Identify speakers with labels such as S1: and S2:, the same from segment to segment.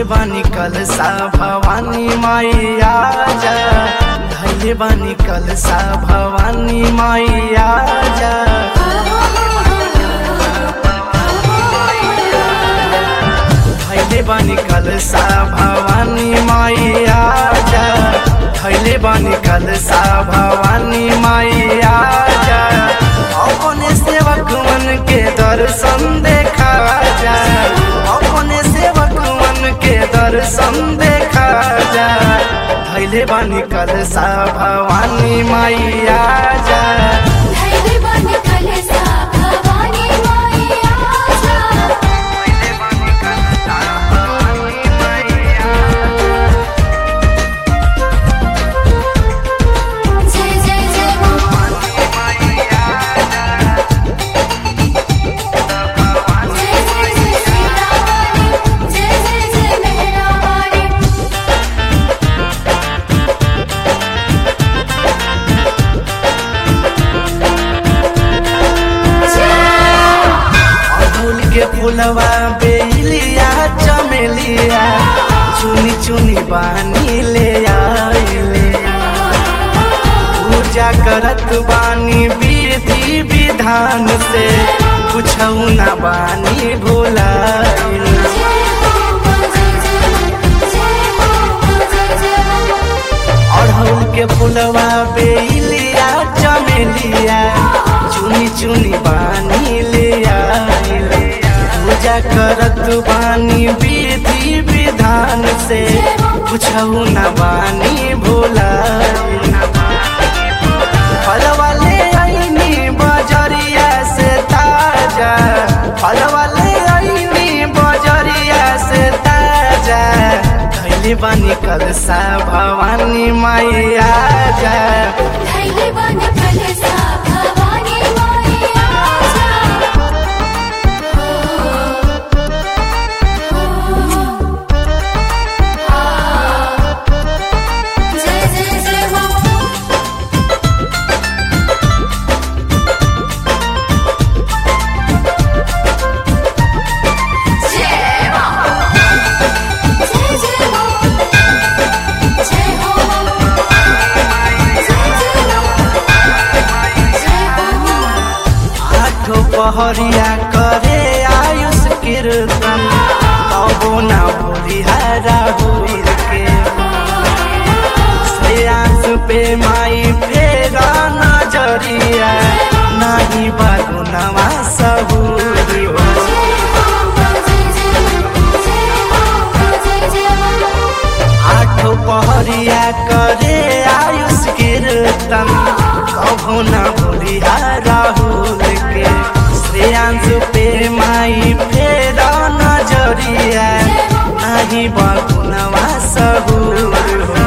S1: बानी कलसा भवानी माई आजा धैले बानी कलसा भवानी माई आजा धैले बानी कलसा भवानी माई आजा धैले बानी कलसा भवानी माई आजा अपने सेवक मन के दर्शन देखा जा अपने सेवक मन के दर्शन देखा जा धैले बानी कलसा भवानी माई आजा
S2: धैर्य बन कलसा भवानी माई आजा
S1: धैले बानी कलसा भवानी माई आजा
S2: जय जय जय मां जय जय जय श्री रामानी जय जय जय मेहरा वाली
S1: अड़हुल के फुलवा बेलिया चमेलिया चुनी चुनी बानी ले आइले पूजा करत बानी विधि विधान से कुछ ना बानी भुलाइले
S2: जय हो मां जय जय जय हो मां जय जय
S1: अड़हुल के फुलवा बेलिया चमेलिया चुनी चुनी बानी ले आइले पूजा करत बानी विधि विधान से कुछ न बानी भोला फलवा ले आईनी बजरिया से ताजा फलवा ले आईनी बजरिया से ताजा धैले बानी कलसा भवानी माई आजा
S2: धैर्य बन कलसा भवानी माई आजा जय जय जय मां जय मां जय जय मां जय हो जय जय मां जय हो
S1: आठो पहरिया करे आयुष कीर्तन तबो ना भूलिहारा भूल के श्रेयांश पे माई फेरा नजरिया नाही बागो नवा सबूरी हो आठो पहरिया करे आयुष कीर्तन कभो न भूलिहा राहुल के श्रेयांश पे माई फेरा नजरिया नाही बगुनवा सहूर हो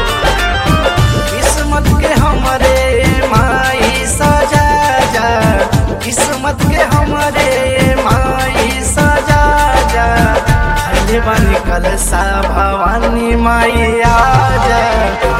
S1: किस्मत के हमरे माई सजा जा किस्मत के हमरे माई सजा जा धैले बानी कलसा भवानी माई आजा